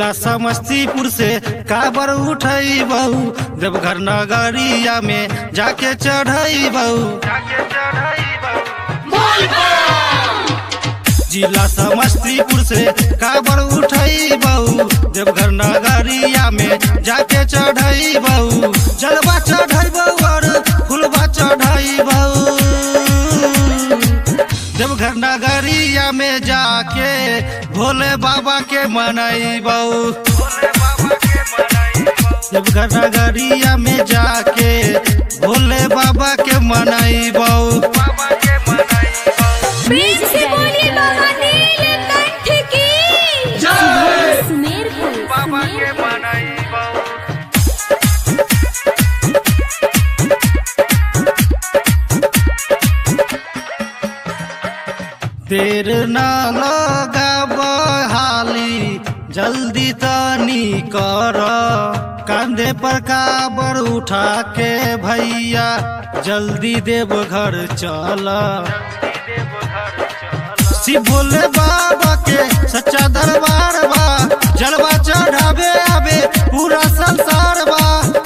जिला समस्तीपुर से काबर उठई बहू देवघर नगरिया में जाके चढ़ई बहू जिला समस्तीपुर से काबर उठई बहू देवघर नगरिया में जाके चढ़ई बहू जलवा चढ़ई बहू और फुलवा चढ़ई बहू देवघर नगरिया में जाके भोले बाबा के मनई बहू देवघर नगरिया में जाके भोले बाबा के मनई बहू बीच से बोली बाबा नीलकंठ की सुमेरपुर सुमेरपुर देर न लगा बहाली जल्दी तनी कर कंधे पर काबर उठा के भैया जल्दी देव घर चल शिव भोले बाबा के सच्चा दरबार बा जलवा चढ़ावे आवे पूरा संसार बा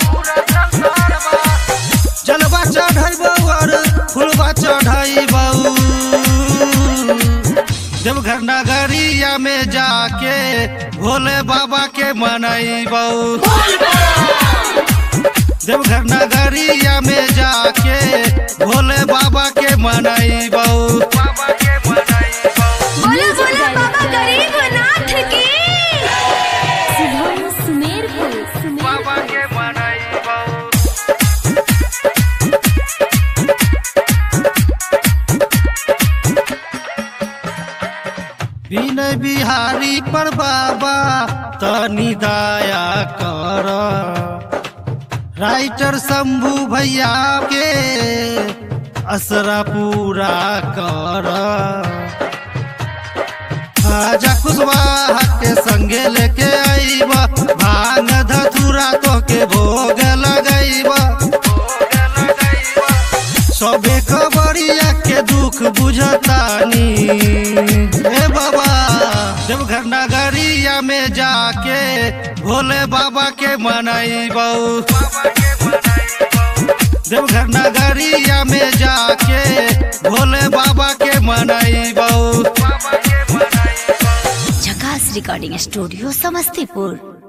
जलवा चढ़ाई और फुलवा चढ़ाई देवघर नगरिया में जाके भोले बाबा के मनई बहू देवघर नगरिया में जाके भोले बाबा के मनई बहू बोलो बोलो बाबा गरीबनाथ की शुभम सुमेरपुर सुमेरपुर विनय बिहारी पर बाबा तनी दया कर राइटर शंभू भैया के असरा पूरा कर आजा कुशवाहा के संगे लेके आईब भांग धतुरा तो के भोग लगैब सबे खबरिया के दुख बुझतानी ए बाबा देवघर नगरिया में जाके भोले बाबा के मनई बहू देवघर नगरिया में जाके भोले बाबा के मनई बहू झकास रिकॉर्डिंग स्टूडियो समस्तीपुर